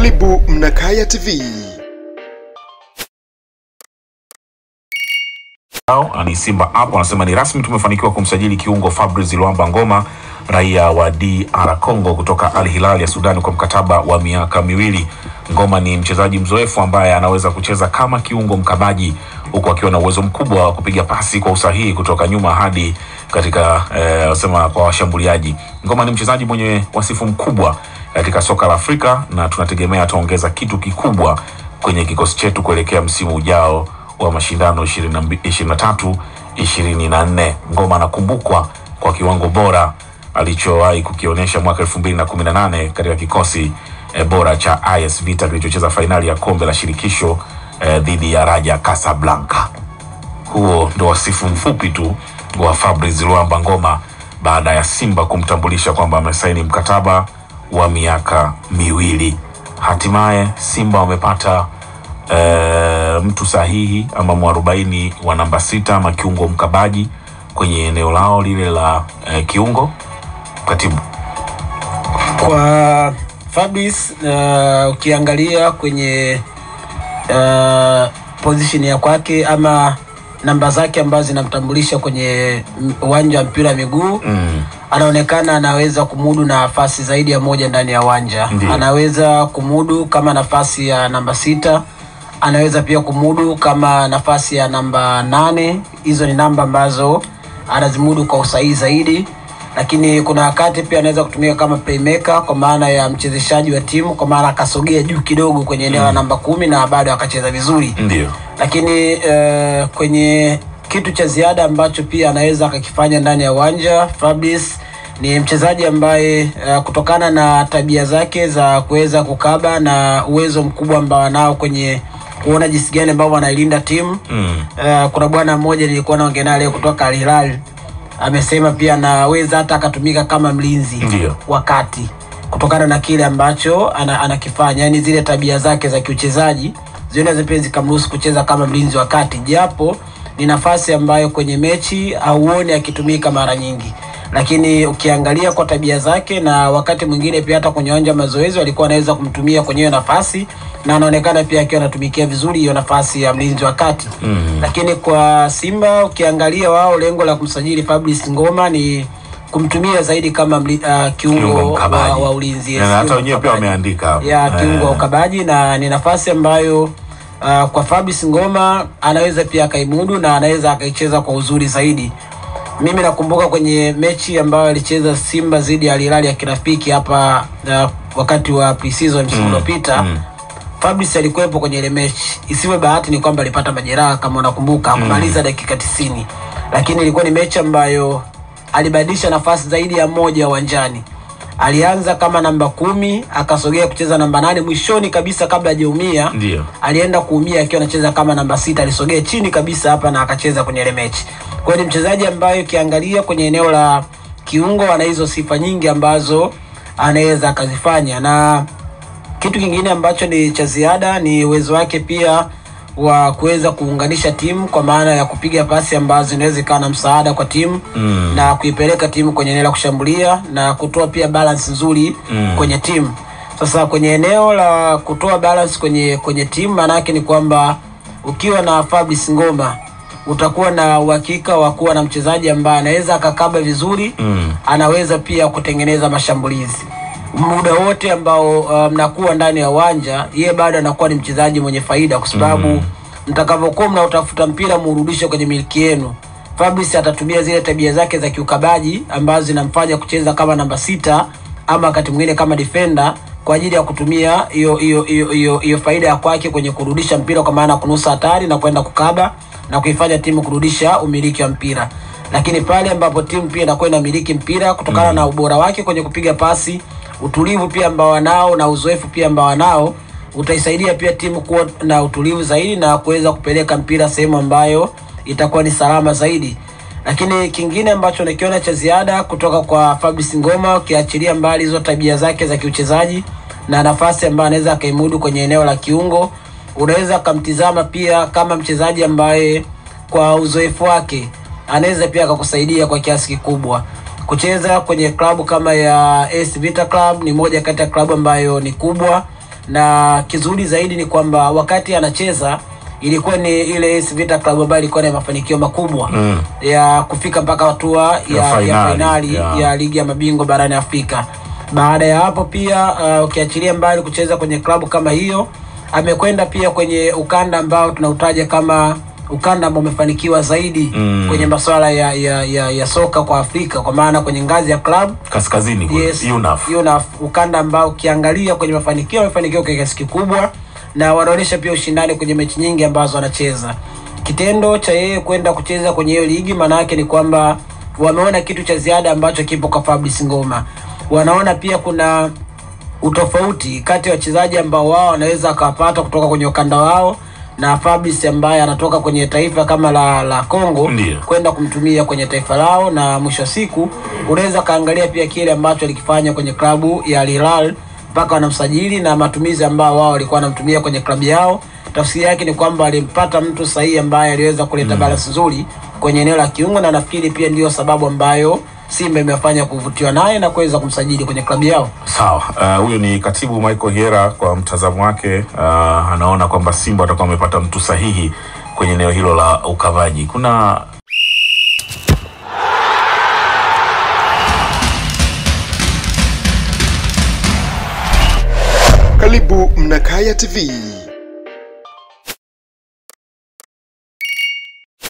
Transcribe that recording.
Karibu Mnakaya TV. Hao, ni Simba hapo anasema ni rasmi tumefanikiwa kumsajili kiungo Fabrice Luamba Ngoma raia wa DR Congo kutoka Al Hilal ya Sudani kwa mkataba wa miaka miwili. Ngoma ni mchezaji mzoefu ambaye anaweza kucheza kama kiungo mkabaji huku akiwa na uwezo mkubwa wa kupiga pasi kwa usahihi kutoka nyuma hadi katika eh, sema kwa washambuliaji. Ngoma ni mchezaji mwenye wasifu mkubwa katika soka la Afrika na tunategemea ataongeza kitu kikubwa kwenye kikosi chetu kuelekea msimu ujao wa mashindano 23 24. Ngoma anakumbukwa kwa kiwango bora alichowahi kukionyesha mwaka 2018 katika kikosi e, bora cha AS Vita kilichocheza fainali ya kombe la shirikisho e, dhidi ya Raja Casablanca. Huo ndo wasifu mfupi tu wa Fabrice Luamba Ngoma baada ya Simba kumtambulisha kwamba amesaini mkataba wa miaka miwili. Hatimaye Simba wamepata e, mtu sahihi ama mwarobaini wa namba sita ama kiungo mkabaji kwenye eneo lao lile la e, kiungo. Katibu, kwa Fabrice uh, ukiangalia kwenye uh, position ya kwake ama namba zake ambazo zinamtambulisha kwenye m- uwanja wa mpira wa miguu mm, anaonekana anaweza kumudu nafasi zaidi ya moja ndani ya uwanja Ndiyo. anaweza kumudu kama nafasi ya namba sita anaweza pia kumudu kama nafasi ya namba nane hizo ni namba ambazo anazimudu kwa usahihi zaidi lakini kuna wakati pia anaweza kutumika kama playmaker kwa maana ya mchezeshaji wa timu kwa maana akasogea juu kidogo kwenye eneo la namba kumi na bado akacheza vizuri ndio lakini uh, kwenye kitu cha ziada ambacho pia anaweza akakifanya ndani ya uwanja Fabrice ni mchezaji ambaye uh, kutokana na tabia zake za kuweza kukaba na uwezo mkubwa ambao anao kwenye kuona jinsi gani ambavyo anailinda timu mm, uh, kuna bwana mmoja nilikuwa naongea naye leo kutoka Al Hilal amesema pia anaweza hata akatumika kama mlinzi Ndiyo. wakati kutokana na kile ambacho ana, anakifanya yani zile tabia zake za kiuchezaji zinaweza pia zikamruhusu kucheza kama mlinzi wa kati japo ni nafasi ambayo kwenye mechi hauoni akitumika mara nyingi lakini ukiangalia kwa tabia zake na wakati mwingine pia hata kwenye uwanja wa mazoezi walikuwa anaweza kumtumia kwenye hiyo nafasi na anaonekana pia akiwa anatumikia vizuri hiyo nafasi ya mlinzi wa kati mm, lakini kwa Simba ukiangalia wao lengo la kumsajili Fabrice Ngoma ni kumtumia zaidi kama mli, uh, kiungo kiungo mkabaji wa, wa ulinzi yes, na hata kiungo wenyewe pia mkabaji. wameandika ya kiungo wa eh, ukabaji na ni nafasi ambayo uh, kwa Fabrice Ngoma anaweza pia akaimudu na anaweza akaicheza kwa uzuri zaidi. Mimi nakumbuka kwenye mechi ambayo alicheza Simba dhidi ya Al Hilal ya kirafiki hapa uh, wakati wa pre-season msimu uliopita mm. Fabrice alikuwepo kwenye ile mechi. Isiwe bahati ni kwamba alipata majeraha kama unakumbuka, hakumaliza dakika 90. Lakini ilikuwa ni mechi ambayo alibadilisha nafasi zaidi ya moja uwanjani. Alianza kama namba kumi akasogea kucheza namba nane mwishoni kabisa kabla hajaumia. ndio Alienda kuumia akiwa anacheza kama namba sita, alisogea chini kabisa hapa na akacheza kwenye ile mechi. Kwa hiyo ni mchezaji ambaye ukiangalia kwenye eneo la kiungo ana hizo sifa nyingi ambazo anaweza akazifanya na kitu kingine ambacho ni cha ziada ni uwezo wake pia wa kuweza kuunganisha timu kwa maana ya kupiga pasi ambazo zinaweza ikawa na msaada kwa timu Mm. na kuipeleka timu kwenye eneo la kushambulia na kutoa pia balance nzuri Mm. kwenye timu. Sasa kwenye eneo la kutoa balance kwenye kwenye timu, maana yake ni kwamba ukiwa na Fabrice Ngoma utakuwa na uhakika wa kuwa na mchezaji ambaye anaweza akakaba vizuri mm, anaweza pia kutengeneza mashambulizi muda wote ambao uh, mnakuwa ndani ya uwanja yeye bado anakuwa ni mchezaji mwenye faida kwa sababu mm. mtakavyokuwa mnautafuta mpira muurudishe kwenye miliki yenu Fabrice atatumia zile tabia zake za kiukabaji ambazo zinamfanya kucheza kama namba sita ama wakati mwingine kama defender kwa ajili ya kutumia hiyo hiyo hiyo hiyo hiyo faida ya kwake kwenye kurudisha mpira kwa maana ya kunusa hatari na kwenda kukaba na kuifanya timu kurudisha umiliki wa mpira lakini pale ambapo timu pia inakuwa inamiliki mpira kutokana na ubora wake kwenye kupiga pasi utulivu pia ambao wanao na uzoefu pia ambao wanao utaisaidia pia timu kuwa na utulivu zaidi na kuweza kupeleka mpira sehemu ambayo itakuwa ni salama zaidi lakini kingine ambacho nakiona cha ziada kutoka kwa Fabrice Ngoma ukiachilia mbali hizo tabia zake za kiuchezaji na nafasi ambayo anaweza akaimudu kwenye eneo la kiungo unaweza akamtizama pia kama mchezaji ambaye kwa uzoefu wake anaweza pia akakusaidia kwa kiasi kikubwa kucheza kwenye klabu kama ya AS Vita Club ni moja kati ya klabu ambayo ni kubwa na kizuri zaidi ni kwamba wakati anacheza ilikuwa ni ile AS Vita Club ambayo ilikuwa na mafanikio makubwa Mm. ya kufika mpaka hatua ya, ya, fainali, fainali ya. ya ligi ya mabingwa barani Afrika. Baada ya hapo pia uh, ukiachilia mbali kucheza kwenye klabu kama hiyo, amekwenda pia kwenye ukanda ambao tunautaja kama ukanda ambao umefanikiwa zaidi Mm. kwenye masuala ya, ya, ya, ya soka kwa Afrika, kwa maana kwenye ngazi ya klabu kaskazini kule, yes, UNAF. UNAF, ukanda ambao ukiangalia kwenye mafanikio wamefanikiwa kwa kiasi kikubwa, na wanaonyesha pia ushindani kwenye mechi nyingi ambazo wanacheza. Kitendo cha yeye kwenda kucheza kwenye hiyo ligi, maana yake ni kwamba wameona kitu cha ziada ambacho kipo kwa Fabrice Ngoma. Wanaona pia kuna utofauti kati ya wachezaji ambao wao wanaweza akawapata kutoka kwenye ukanda wao na Fabrice ambaye anatoka kwenye taifa kama la la Congo Ndiyo. kwenda kumtumia kwenye taifa lao, na mwisho wa siku unaweza kaangalia pia kile ambacho alikifanya kwenye klabu ya Al Hilal mpaka wanamsajili na matumizi ambao wao walikuwa wanamtumia kwenye klabu yao. Tafsiri yake ni kwamba alimpata mtu sahihi ambaye aliweza kuleta balance nzuri kwenye eneo la kiungo, na nafikiri pia ndiyo sababu ambayo Simba imefanya kuvutiwa naye na kuweza kumsajili kwenye klabu yao. Sawa, uh, huyo ni katibu Michael Hiera. Kwa mtazamo wake, uh, anaona kwamba Simba watakuwa wamepata mtu sahihi kwenye eneo hilo la ukavaji. Kuna Karibu Mnakaya TV.